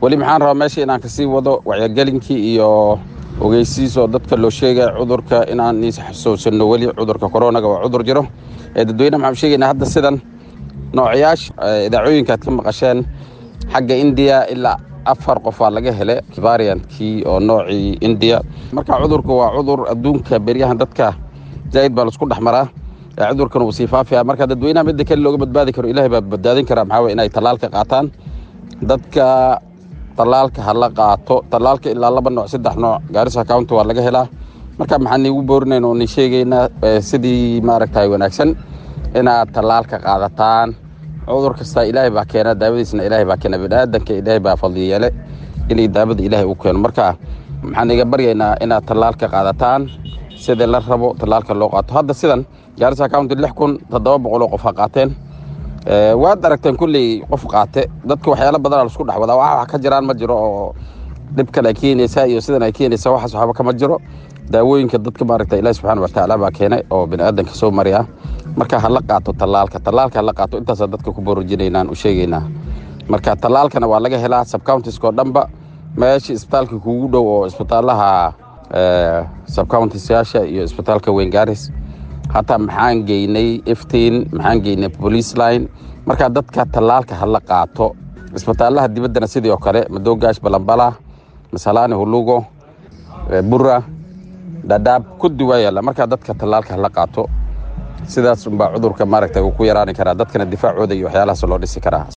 weli maxaan rabaa meesha inaan kasii wado wacyagelinkii iyo ogeysiis oo dadka loo sheegaya cudurka inaan xasuusano weli cudurka koronaga waa cudur jiro ee dadweyne maxaan sheegaynaa hadda sidan noocyaasha idaacooyinka aad ka maqasheen xagga indiya ilaa afar qof aa laga hele variantkii oo noocii indiya marka cudurku waa cudur adduunka beryahan dadka zaa'id baa laisku dhex maraa cudurkan uu sii faafaya marka dadweynaha midda kale looga badbaadi karo ilahay baa badbaadin karaa maxaa weye inay tallaalka qaataan dadka tallaalka ha la qaato tallaalka ilaa laba nooc saddex nooc gaarisa county waa laga helaa marka maxaan niigu boorinayn oo ni sheegaynaa sidii maaragtay wanaagsan inaad tallaalka qaadataan cudur kasta ilaahay baa keena daawadiisna ilaahay baa keena biniaadanka ilaahay baa fadli yeele inay daawada ilaahay u keeno marka maxaan iga baryaynaa inaad tallaalka qaadataan sida la rabo tallaalka loo qaato hadda sidan gaarisa county lix kun toddoba boqol oo qof ha qaateen waad aragteen kulley qof qaate dadka waxyaalo badanaa laisku dhex wadaa wax ka jiraan ma jiro oo dhibkan ay keenaysaa iyo sidan ay keenaysaa waxaas waxba kama jiro daawooyinka dadka maaragta ilahi subxana watacaala baa keenay oo biniaadanka soo mariya marka hala qaato tallaalka tallaalka hala qaato intaasaa dadka ku borojinaynaan u sheegaynaa marka tallaalkana waa laga helaa subcountiska oo dhanba meeshii isbitaalka kugu dhow oo isbitaalaha subcountisyaasha iyo isbitaalka weyn gaaris hataa maxaan geynay iftiin maxaan geynay police line marka dadka tallaalka hala qaato isbitaalaha dibaddana sidii oo kale madogaash balambala masalaani hulugo bura dhadhaab kudi waa yaalla markaa dadka tallaalka hala qaato sidaas unbaa cudurka maaragta uu ku yaraani karaa dadkana difaacooda iyo waxyaalahaas loo dhisi karaa